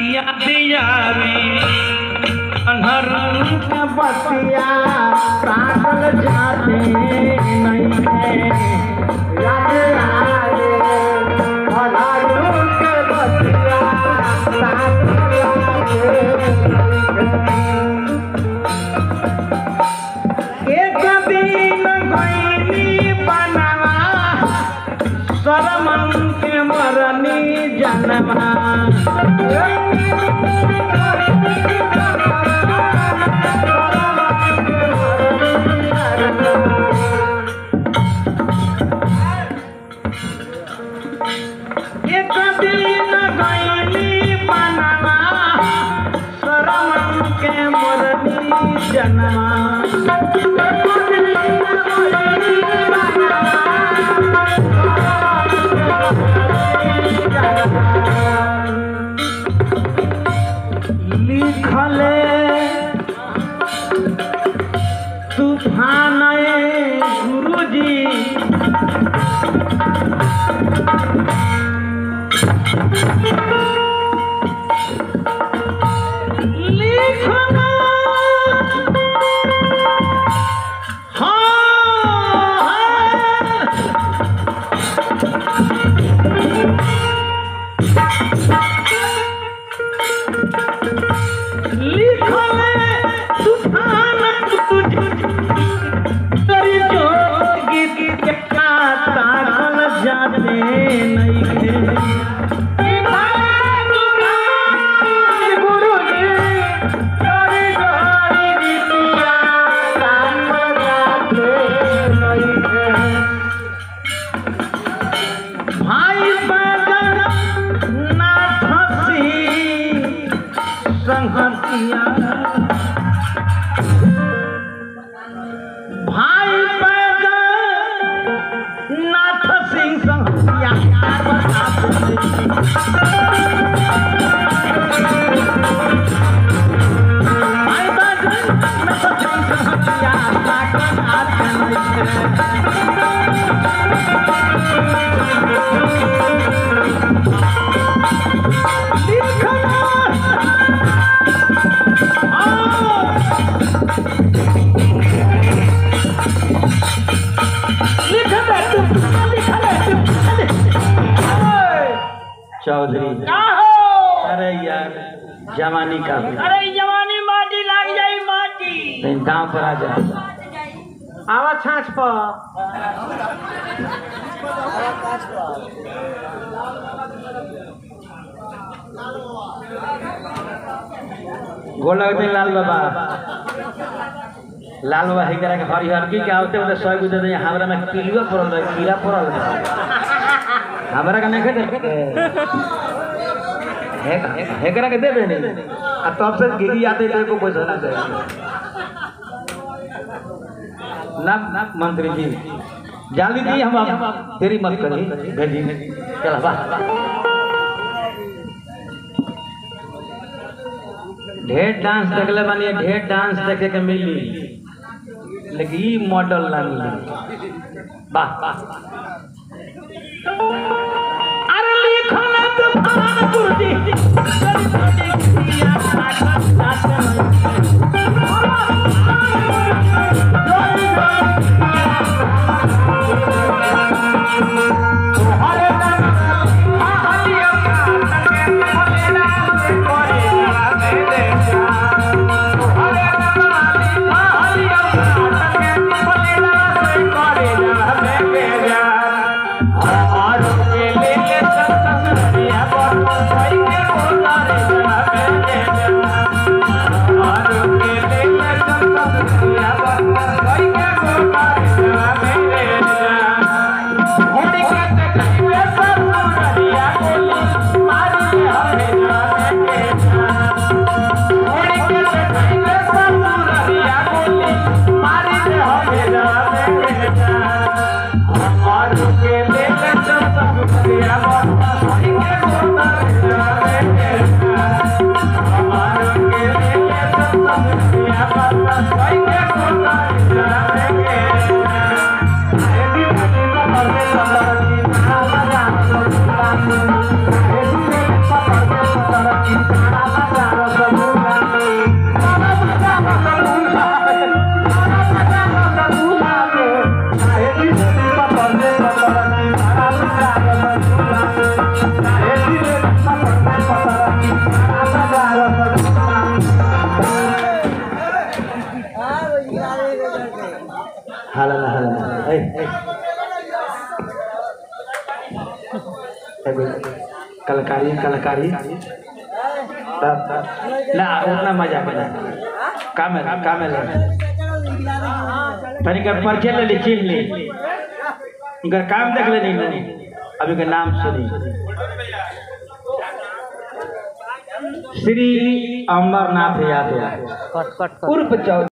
याद आवे अनहर के बतिया काटल जाते नहीं है याद आए अनारू के बतिया काटल जाते एक दिन गईनी बनवा शरमन के मरनी जनवा एक दिन गईनी बनवा शरमन के मरनी जनवा लिखले तूफान गुरुजी लिखना हाँ लिखले तूफान तुझ तेरी जोगी की का ताकल जाते नहीं है गुरुजी तेरी जोगी रीतिया ताकल जाते नहीं है भाई बदन ना फंसी संहतिया भाई पैदल नाथ सिंह संहतिया भाई पैदल नाथ सिंह संहतिया ताकत आत्मा चौधरी अरे यार जवानी का अरे जवानी माटी लग जाई माटी लेकिन गांव पर आ जा आवा छाछ पर गोल लगते हैं लाल बाबा लाल बाबा है करा के हरिहर की के आवते होते सौ गुदे दे हमरा में कीड़ा पड़ल रहे कीड़ा पड़ल रहे हमरा का नहीं खेते है है करा के दे दे नहीं आ तब से गिरी आते थे को पैसा ना चाहिए ना ना मंत्री जी जल्दी दी हम अब तेरी मत करी भेजी चल वाह ढेर डांस देखले बानी ढेर डांस देखे के मिली लेकिन ई मॉडल ना मिली वाह वाह अरे लिखल तूफान गुरुजी गरी गरी किया साथ साथ तोहरे हमारो के ए, ए। एगो कलकारी कलकारी तब तब ना उतना मजा में ना कामे कामे ले तनी कर परिचय ले ली चिन्ह ली इनका काम देख ले नहीं अभी का नाम सुनी श्री अमरनाथ यादव कट कट उर्फ चौधरी